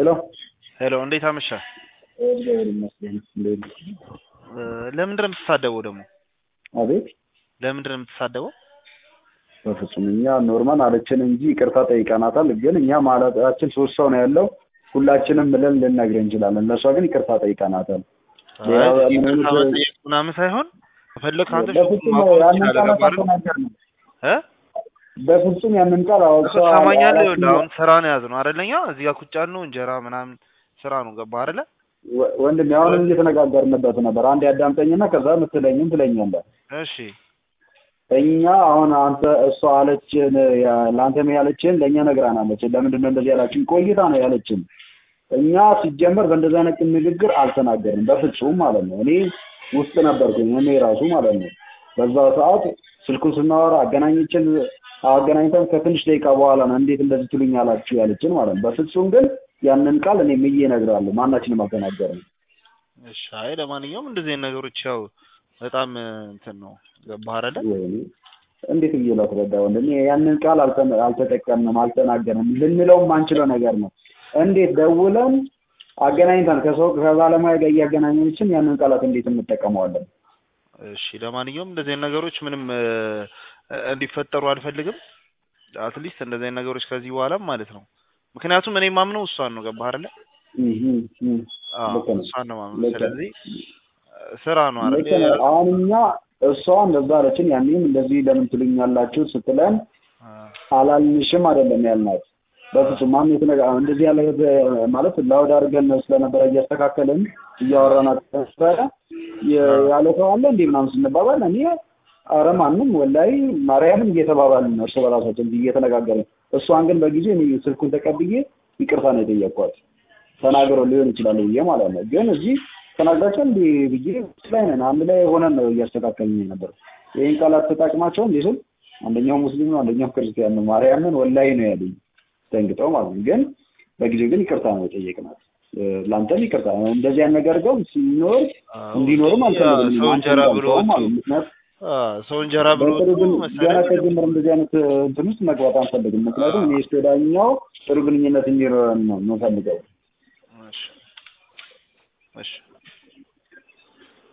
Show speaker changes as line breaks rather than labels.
ሄሎ
ሄሎ እንዴት አመሻ?
እግዚአብሔር ይመስገን። እንዴት
ለምንድን ነው የምትሳደበው ደግሞ?
አቤት
ለምንድን ነው የምትሳደበው?
በፍጹም እኛ ኖርማል አለችን እንጂ ይቅርታ ጠይቀናታል። ግን እኛ ማለታችን ሶስት ሰው ነው ያለው ሁላችንም ብለን ልንነግር እንችላለን። ለእሷ ግን ይቅርታ ጠይቀናታል። ሌላ
አይ
ምን
ይቅርታ
አይነት-
መጠየቅ ምናምን ሳይሆን ከፈለክ አንተ
በፍጹም
ማቆም
ያንን
ትችላለህ።
ቃል
ገባህ አይደል?
አልተናገርንም።
እ
በፍጹም ያንን ቃል አዎ፣
እኮ
እሷ
ትሰማኛለህ?
አላችን-
ይኸውልህ አሁን ስራ ነው የያዝነው አይደለኛ እዚህ ጋር ቁጭ ያልነው እንጀራ ምናምን ስራ ነው ገባህ አይደለ?
ወ- ወንድሜ አሁንም እየተነጋገርንበት ነበር። አንድ ያዳምጠኝና ከዛ ምትለኝም ትለኛለህ።
እሺ
እኛ አሁን አንተ እሷ አለችን ያ- ለአንተም ያለችን ለእኛ ነግራናለች። ለምንድን ነው እንደዚህ ያላችን? ቆይታ ነው ያለችን። እኛ ሲጀመር በእንደዚህ አይነት ንግግር አልተናገርንም በፍጹም ማለት ነው። እኔ ውስጥ ነበርኩኝ እኔ ራሱ ማለት ነው። በዛ ሰዓት ስልኩን ስናወራ አገናኝችን አገናኝተን ከትንሽ ደቂቃ በኋላ ነው እንዴት እንደዚህ ትሉኛላችሁ ያለችን ማለት ነው። በፍጹም ግን ያንን ቃል እኔ ምዬ እነግርሃለሁ ማናችንም አልተናገርንም።
እሺ። አይ ለማንኛውም እንደዚህ አይነት ነገሮች ያው በጣም እ, እንትን ነው ገባህ አይደለ?
ወይኔ እንዴት ብዬ ላስረዳ ወንድሜ? ያንን ቃል አልተ- አልተጠቀምንም አልተናገርንም ልንለው የማንችለው ነገር ነው። እንዴት ደውለን አገናኝተን ከሰው ከባለሙያ ጋር እያገናኘችን ያንን ቃላት እንዴት እንጠቀመዋለን?
እሺ ለማንኛውም እንደዚህ አይነት ነገሮች ምንም እ, እንዲፈጠሩ አልፈልግም። አትሊስት እንደዚህ አይነት ነገሮች ከዚህ በኋላም ማለት ነው። ምክንያቱም እኔ ማምነው እሷን ነው ገባህ አይደለ?
እህ እህ
አዎ
ልክ ነው።
እሷን ነው ማምነው።
ልክ ነው።
ስለዚህ እ, ስራ ነው
ልክ
አይደል?
ነው። አሁን እኛ እሷ እንደዛ አለችን፣ ያኔም እንደዚህ ለምን ትሉኛላችሁ ስትለን
አ፣
አላልንሽም አይደለም ያልናት። በፍጹም ማን የተነጋ እንደዚህ ያለ ማለት ላውድ አድርገን ስለነበረ እያስተካከልን እያወራናት ነበረ። የ- ያለ ሰው አለ እንዴ ምናምን ስንባባል እኔ አረ ማንም ወላሂ ማርያምን እየተባባልን ነው እርስ በራሳችን እየተነጋገርን። እሷን ግን በጊዜ እኔ ስልኩን ተቀብዬ ይቅርታ ነው የጠየቅኳት። ተናግረው ሊሆን ይችላል ብዬ ማለት ነው። ግን እዚህ ተናግራቸው እንዲ ብዬ ላይ ነን አንድ ላይ ሆነን ነው እያስተካከልን ነበር። ይህን ቃላት ተጠቅማቸው እንዴ ስል አንደኛው ሙስሊም ነው አንደኛው ክርስቲያን ነው። ማርያምን ወላሂ ነው ያለኝ ደንግጠው ማለት ነው። ግን በጊዜው ግን ይቅርታ ነው የጠየቅናት። እ፣ ለአንተም ይቅርታ እንደዚህ አይነት ነገር ግን ሲኖር
አዎ፣
እንዲኖርም
ያ
አልፈልግም።
ሰው
አንተ
እንጀራ ብሎ
እንዳልከው
ወጥቶ
ማለት ነው። ምክንያቱም
አ፣ ሰው እንጀራ ብሎ
በጥሩ
ወጥቶ
ግን ገና
መሰለኝ
ከጀመር እንደዚህ አይነት እ፣ እንትን ውስጥ መግባት አንፈልግም። ምክንያቱም እኔ እስከ ወዲያኛው ጥሩ ግንኙነት እንዲኖረን ነው የምፈልገው።
እሺ እሺ